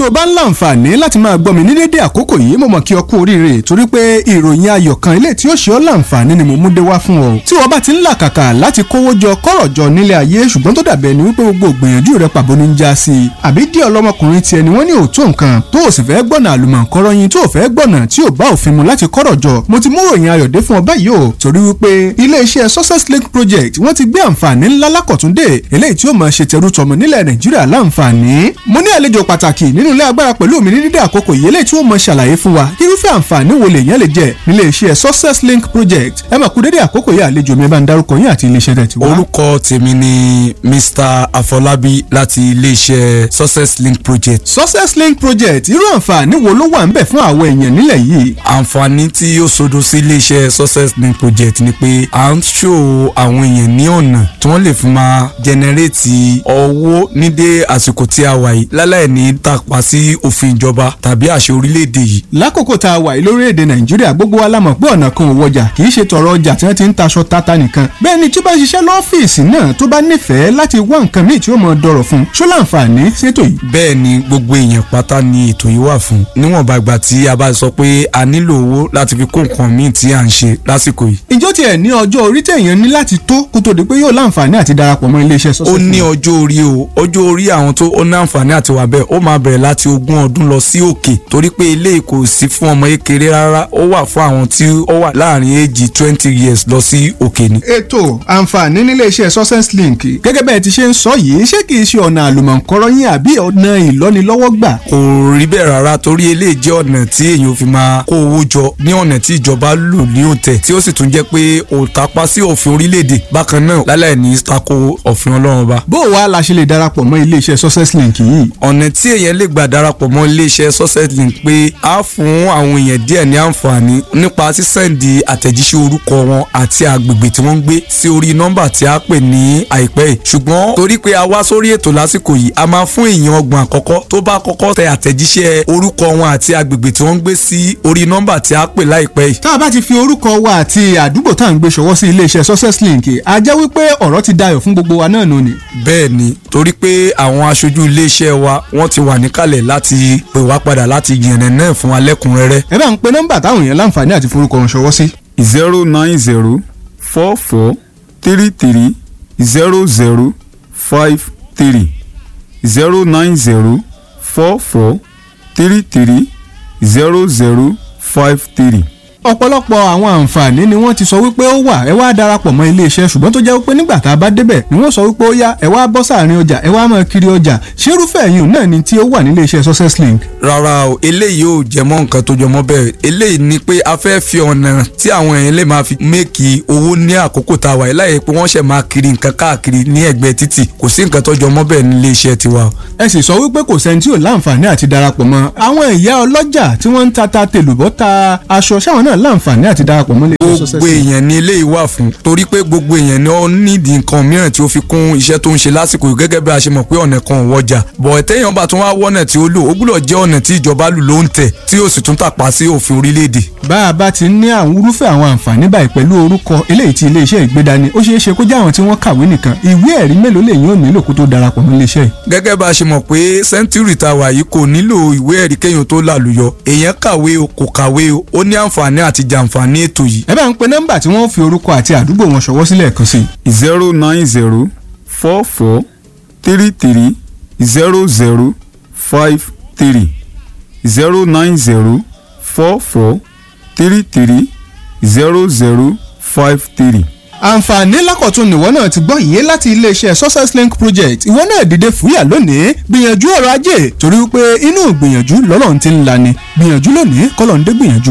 o bá ń láǹfààní láti máa gbọ́ mi ní dédé àkókò yìí mo mọ̀ kí ọ kú oríire torí pé ìròyìn ayọ̀ kan ilé tí ó ṣe ọ́ láǹfààní ni mo mú dé wá fún ọ tí wọ́n bá ti ń làkàkà láti kówó jọ kọ́rọ̀ jọ nílé ayé ṣùgbọ́n tó dàbẹ̀ ni wípé gbogbo ìgbìyànjú rẹ pàbó ní ń já sí i àbí díẹ̀ ọlọ́mọkùnrin tiẹ̀ ni wọ́n ní òótọ́ nǹkan tó o sì fẹ́ gbọ́nà àlùmọ̀ǹkọ́rọ́ yín tó o fẹ́ gbọ́nà tí ò bá òfin mu láti kọ́rọ̀ jọ mo ti mú ròyìn ayọ̀ dé fún ọ báyìí o torí wípé iléeṣẹ́ success link project wọ́n ti gbé àǹfààní ńlá lákọ̀túndé eléyìí tí ó máa ṣe tẹrú tọmọ nílẹ̀ nàìjíríà láǹfààní mo ní àlejò pàtàkì nínú ilé agbára pẹ̀lú mi ní dídé àkókò yìí eléyìí tí ó máa ṣàlàyé fún wa irúfẹ́ àǹfààní wo lèèyàn lè jẹ nílé iṣẹ́ success link project ẹ máa kú dédé àkókò yìí àlejò mi ẹ bá ń darúkọ yín àti iléeṣẹ́ tẹ̀ tí wá. orúkọ tèmi ni mr afọlábí láti iléeṣẹ́ success link project. success link project irú àǹfààní wo ló wà ń bẹ̀ fún àwọn èèyàn nílẹ̀ yìí. àǹfààní tí ó sodo sí iléeṣẹ́ success link project ni pé à ń ṣò àwọn èèyàn ní ọ̀nà tí wọ́n lè fi máa jẹnẹrétì owó ní dé àsìkò tí a wà yìí láláì ní tàpá sí òfin ìjọba tàbí àṣẹ orílẹ̀-èdè yìí. lákòókò tá a wà yìí lórílẹ̀‐èdè nàìjíríà gbogbo wa la mọ̀ pé ọ̀nà kan ò wọjà kì í ṣe tọrọ ọjà tí wọ́n ti ń taṣọ tata nìkan bẹ́ẹ̀ ni tí ó bá ṣiṣẹ́ lọ́fíìsì náà tó bá nífẹ̀ẹ́ láti wá nǹkan míì tí ó mọ dọ̀rọ̀ fún ṣó láǹfààní ṣètò yìí. bẹ́ẹ̀ ni gbogbo èèyàn pátá ni ètò yìí wà fún níwọ̀nba ìgbà tí a bá sọ pé a nílò owó láti fi kó nǹkan míì tí à ń ṣe lásìkò yìí. ìjọ tiẹ̀ ní ọjọ́ orí téèyàn ní láti tó kó tó di pé yóò láǹfààní àti darapọ̀ mọ́ iléeṣẹ́ sọ́sẹ̀. ó ní ọjọ́ orí o ọjọ́ orí àwọn tó ó ní àǹfààní àti wà bẹ́ẹ̀ ó máa bẹ̀rẹ̀ láti ogún ọdún lọ sí òkè torí pé ilé kò sí fún ọmọ kékeré rárá ó wà fún àwọn tí ó wà láàrin èjì twenty years lọ sí òkè ni. ètò àǹfààní nílé iṣẹ́ success link gẹ́gẹ́ bẹ́ẹ̀ ti ṣe ń sọ yìí ṣé kìí ṣe ọ̀nà àlùmọ̀ǹkọ́rọ́ yín àbí ọ̀nà ìlọ́nilọ́wọ́gbà. kò rí bẹ́ẹ̀ rárá torí eléyìí jẹ́ ọ̀nà tí èèyàn fi máa kó owó jọ ní ọ̀nà tí ìjọba lù ní òǹtẹ̀ tí ó sì tún jẹ́ pé òǹtapá sí òfin orílẹ̀-èdè bákan náà láláì ní tako òfin ọlọ́run ọba. bó o wá la ṣe lè darapọ̀ mọ́ ilé iṣẹ́ success link yìí. ọ̀nà tí èèyàn lè gbà darapọ̀ mọ́ iléeṣẹ́ success link pé á fún àwọn èèyàn díẹ̀ ní àǹfààní nípa sísẹ́ǹdì àtẹ̀jíṣẹ́ orúkọ wọn àti àgbègbè tí wọ́n ń gbé sí orí nọ́mbà tí a pè ní àìpẹ́ yìí ṣùgbọ́n torí pé a wá sórí ètò lásìkò yìí a máa fún èèyàn ọgbọ̀n àkọ́kọ́ tó bá kọ́kọ́ tẹ àtẹ̀jíṣẹ́ orúkọ wọn àti àgbègbè tí wọ́n ń gbé sí orí nọ́mbà tí a pè láìpẹ́ yìí. tá a bá ti fi orúkọ wa àti àdúgbò tá à ń gbé ṣọwọ́ sí iléeṣẹ́ success link a jẹ́ wípé ọ̀rọ̀ ti dayọ̀ fún gbogbo wa náà nù ni. bẹ́ẹ̀ ni torí pé àwọn aṣojú iléeṣẹ́ wa wọ́n ti wà níkàlẹ̀ láti pè wá padà láti yànnà náà fún wa lẹ́kùnrẹ́rẹ́. ẹ bá ń pe nọ́mbà táwọn èèyàn láǹfààní àti forúkọ wọn ṣọwọ́ sí. zero nine zero four four three three zero zero five three zero nine zero four four three three zero zero five three ọ̀pọ̀lọpọ̀ àwọn àǹfààní ni wọ́n ti sọ wípé ó wà ẹ wá darapọ̀ mọ́ iléeṣẹ́ ṣùgbọ́n tó jẹ́ wípé nígbà tá a bá débẹ̀ ni wọ́n sọ wípé ó yá ẹ wá bọ́ sáàrin ọjà ẹ wá máa kiri ọjà ṣérúfẹ́ yìí náà ni tí ó wà nílé iṣẹ́ success link. rárá o eléyìí ò jẹ mọ́ nǹkan tó jọmọ́ bẹ́ẹ̀ eléyìí ni pé a fẹ́ fi ọ̀nà tí àwọn èèyàn lè máa fi méèkì owó ní àkókò tá a wà láyé pé wọ́n ṣẹ̀ máa kiri nǹkan káàkiri ní ẹ̀gbẹ́ títì kò sí nǹkan tó jọmọ́ bẹ́ẹ̀ nílé iṣẹ́ tiwa. ẹ sì sọ wípé kò sẹ́ni tí ò láǹfààní àti darapọ̀ mọ́ àwọn ìyá ọlọ́jà tí wọ́n ń ta ta tèlùbọ́ ta aṣọ sáwọn náà láǹfààní àti darapọ̀ mọ́ ilé iṣẹ́ success gbogbo link. èèyàn ni eléyìí wà fún torí pé gbogbo èèyàn ni ó nídìí nǹkan mìíràn tí ó fi kún iṣẹ́ tó ń ṣe lásìkò yìí gẹ́gẹ́ bí a ṣe mọ̀ pé ọ̀nà kan ò wọjà bọ̀ ẹ̀tẹ́yàn bá tún wá wọ́nà tí ó lò ó gbúdọ̀ jẹ́ ọ̀nà tí ìjọba lù ló ń tẹ̀ tí ó sì tún tàpá sí òfin orílẹ̀-èdè. bá a bá ti ní àwọn irúfẹ́ àwọn àǹfààní báyìí pẹ̀lú orúkọ eléyìí tí iléeṣẹ́ ìgbédani ó ṣeé ṣe kó jẹ́ àwọn tí wọ́n kàwé nìkan ìwé ẹ̀rí mélòó lèyìn ò nílò kó tó darapọ̀ mọ́ iléeṣẹ́ yìí. gẹ́gẹ́ bá a ṣe mọ̀ pé sẹ́ńtúrì tá a wà yìí kò nílò ìwé ẹ̀rí kéèyàn tó lálùyọ èèyàn kàwé o kò kàwé o ó ní àǹfààní àti jàǹfààní ètò yìí. ẹ bá ń pe nọ́mbà tí wọ́n fi orúkọ àti àdúgbò wọn ṣọwọ́ sílẹ̀ kan sí i. zero nine zero four four three three zero zero five three zero nine zero four four three three zero zero five three. àǹfààní lákọ̀tún nìwọ náà ti gbọ́ yìí láti iléeṣẹ́ success link project ìwọ náà dìde fúyà lónìí gbìyànjú ọ̀rọ̀ ajé torí wípé inú gbìyànjú lọ́lọ́run ti ń lani gbìyànjú lónìí kọ́lọ́run dé gbìyànjú